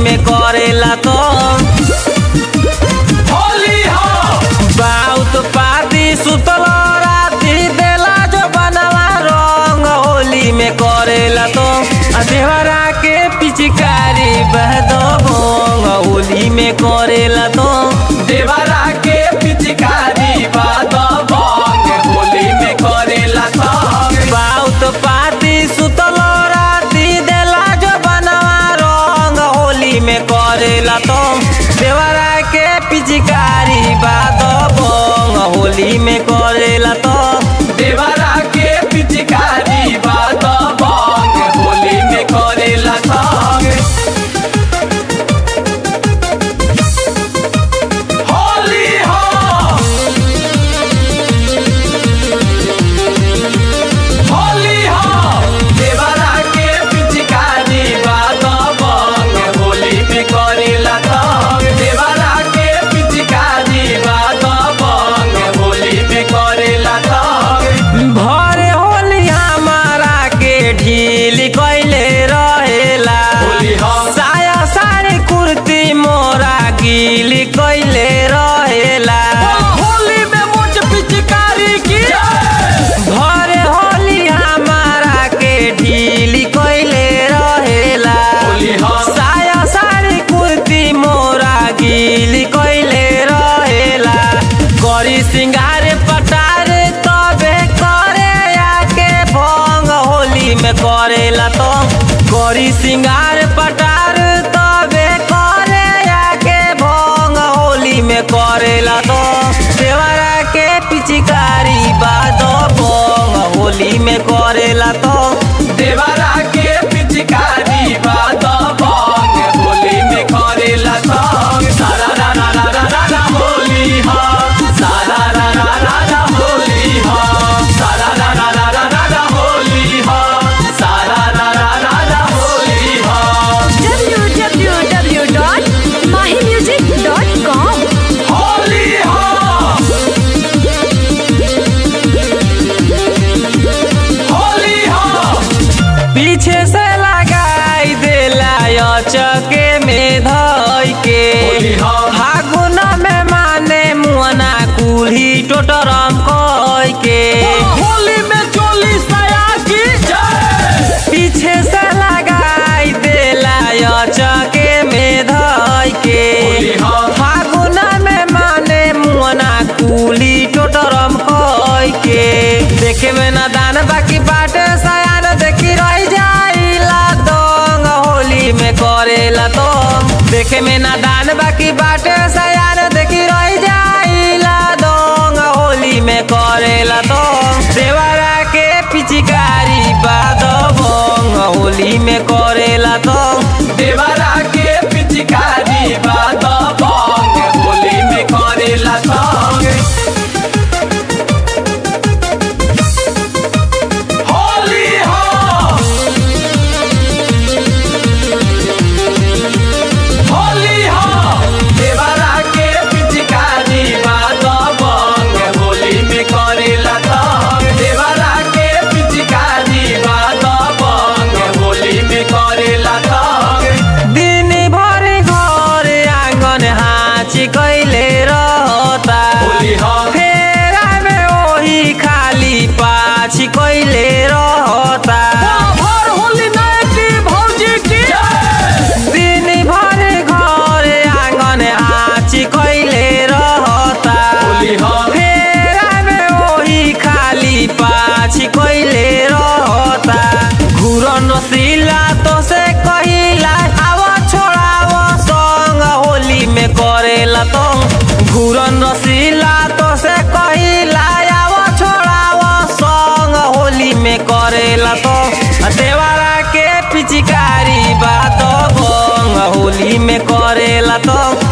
में करेला तो होली हो बहुत पाती सुतल राती देला जो बनवा रंग होली में करेला तो आ देवरा के पिचकारी बहदो भोंग होली में करेला तो देवरा के पिचकारी बाद बंग होली में करेला संग बहुत पाती सुतल राती देला जो बनवा रंग होली में करेला तो देवरा के पिचकारी बाद भोंग होली में करेला तो देवरा के पिचकारी बाद बंग होली में करेला संग होली हो होली हो देवरा के पिचकारी बाद बंग होली में करेला संग देवरा के पिचकारी बाद बंग होली में करेला संग भरे होली हमारा के ढील कैले रहेला होली हो साया साड़ी कुर्ती मोरा गील कैले रहेला होली में मुझ पिचकारी की भरे होली हमारा के ढील कैले रहेला होली हो साया साड़ी कुर्ती मोरा गील कैले रहेला करी सिंगार पटार तबे करे आके भंग होली में करेला तो करी सिंगार पटार तबे करे आके भंग होली में करेला तो देवरा के पिचकारी बाद भंग होली में करेला तो देवरा के पिचकारी बाद बंग होली में करेला संग सारा रा रा रा रा रा रा होली हो सारा रा रा रा रा होली हो सारा रा रा रा रा रा रा होली हो सारा रा रा रा रा होली हो www.mahimusic.com होली हो होली हो पीछे से लगाई देला चके में धई के होली हो। फागुन में माने मुअना कुल्ही टोटरम कई के होली में चोली सया की जय पीछे से लगाई देला चके में धई के होली हो। फागुन में माने मुअना कुल्ही टोटरम कई के देखे में ना दान बाकी बाटे सयान देखी रह जाइला दोंग होली में करेला तो देखे में ना दान बाकी बाटे सयान देखी रह जाइला दोंग होली में करेला तो देवरा के पिचकारी बाद भोंग होली में करेला तो देवरा के पिचकारी बाद बंग होली में करेला संग होली हो होली हो देवरा के पिचकारी बाद बंग होली में करेला संग देवरा के पिचकारी बाद बंग होली में करेला संग दिन भर घर आंगन हाची कैले रहता होली हो फेरा में ओही खाली पाछी कैले रहता भर होली नाइटी भौजी की दिन भर घर आंगन हाची कैले रहता होली हो फेरा में ओही खाली पाछी कैले रहता घुरन सिला तो से कहिला आवा छोड़ावा संग होली में करेला तो घुरन सिला तो से कहिला आवा छोड़ावा संग होली में करेला तो देवरा के पिचकारी बात भंग होली में करेला तो